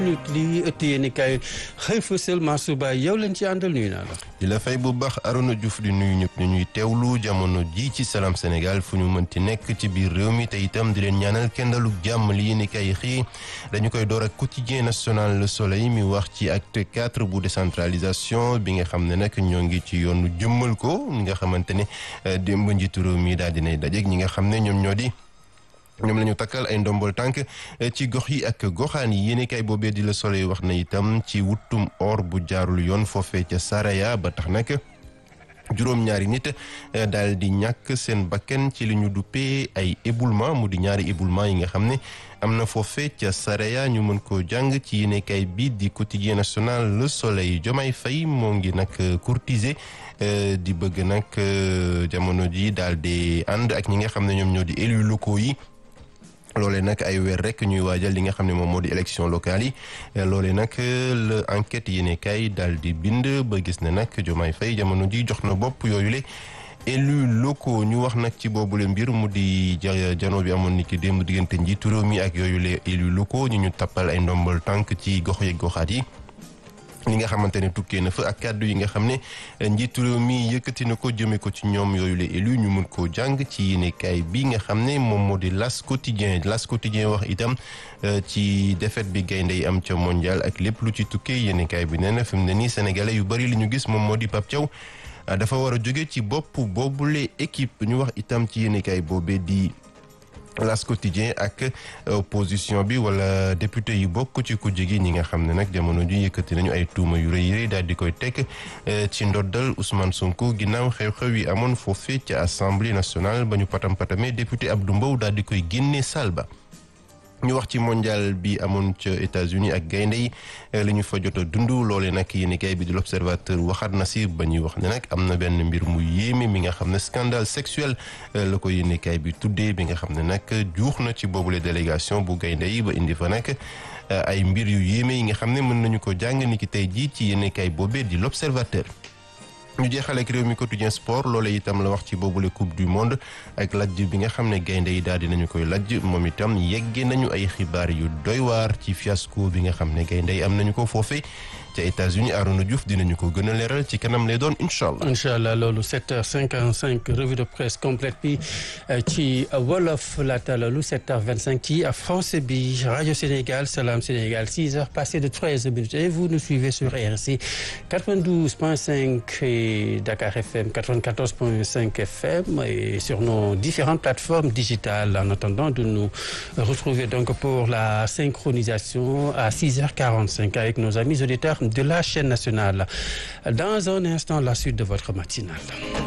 li ëtt yéen i kaay xëy fa seulement suba yow leen ci àndal nuyu naa la. di la fay bu baax Arona Diouf di nuyu ñëpp ñu ñuy teewlu jamono ji ci Salam Sénégal fu ñu mënti nekk ci biir réew mi te itam di leen ñaanal kendaluk jàmm li yéen i kaay xii dañu koy door ak quotidien national Le Soleil mi wax ci acte quatre bu décentralisation bi nga xam ne nag ñoo ngi ci yoonu jëmmal ko ñi nga xamante ne démb njiitu réew mi daal dinay dajeeg ñi nga xam ne ñoom ñoo di. ñoom la ñu takkal ay ndombol tànk ci gox yi ak goxaan yi yéene kay boobee di la Soleil wax na itam ci wutum or bu jaarul yoon foofee ca Saraya ba tax nag juróom-ñaari nit daal di ñàkk seen bakken ci li ñu duppee ay éboulement mu di ñaari éboulement yi nga xam ne am na foofee ca Saraya ñu mën koo jàng ci yéenekaay bi di quotidien national Le Soleil Diomaye Faye moo ngi nag courtiser di bëgg nag jamono ji daal di ànd ak ñi nga xam ne ñoom ñoo di élus locaux yi loolee nag ay weer rek ñuy waajal li nga xam ne moom moo di élection locale yi loolee nag la enquête yéene kay daal di bind ba gis ne nag Diomaye Faye jamono ji jox na bopp yooyu le élus locaux ñu wax nag ci boobule mbir mu di jano bi amoon ni ki démb diggante njiitu réew mi ak yooyu le élus locaux ñu ñu tappal ay ndombal tànk ci gox yeeg goxaat yi li nga xamante ne tukkee na fa ak kàddu yi nga xam ne njiitu réew mi yëkkati na ko jëme ko ci ñoom yooyu la élu ñu mun koo jàng ci yéenekaay bi nga xam ne moom moo di las quotidien las quotidien wax itam ci défaite bi gaynde yi am ca mondial ak lépp lu ci tukkee yéenekaay bi nee na fi mu ne nii sénégalais yu bari li ñu gis moom moo di Pape Thiaw dafa war a jóge ci bopp boobule équipe ñu wax itam ci yéenekaay boobee di las quotidien ak opposition bi wala député yi bokk ci kujje gi ñi nga xam ne nag jamono ji yëkkati nañu ay tuuma yu rëy rëy daal di koy teg ci ndoddal Ousmane Sonko ginnaaw xew-xew yi amoon foofee ci assemblée nationale ba ñu patam patamee député Abdou Mbow daal di koy génne salle ba ñu wax ci mondial bi amoon ca États-Unis ak gaynde yi li ñu fa jot a dund loole nag yéenekaay bi di l'Observateur waxaat na si ba ñuy wax ne nag am na benn mbir mu yéeme mi nga xam ne scandale sexuel la ko yéenekaay bi tuddee bi nga xam ne nag juux na ci boobule délégation bu gaynde yi ba indi fa nag ay mbir yu yéeme yi nga xam ne mën nañu ko jàng ni ki tey jii ci yéenekaay boobee di l'Observateur ñu jeexale ak réew mi quotidien sport loolee itam la wax ci boobule coupe du monde ak lajj bi nga xam ne gaynde yi daal dinañu koy lajj moom itam yeggee nañu ay xibaar yu doy waar ci fiasco bi nga xam ne gaynde yi am nañu ko foofee ca États-Unis Arona Diouf dinañu ko gën a leeral ci kanam lay doon incha allah. incha allah loolu 7h55 revue de presse complète bi ci wolof laata loolu 7h25 ci français bi rajo Sénégal Salam Sénégal 6h passé de 13 minutes et vous nous suivez sur RC 92.5 et Dakar FM 94.5 FM et sur nos différentes plateformes digitales en attendant de nous retrouver donc pour la synchronisation à 6h45 avec nos amis auditeurs de la chaîne nationale. Dans un instant, la suite de votre matinale.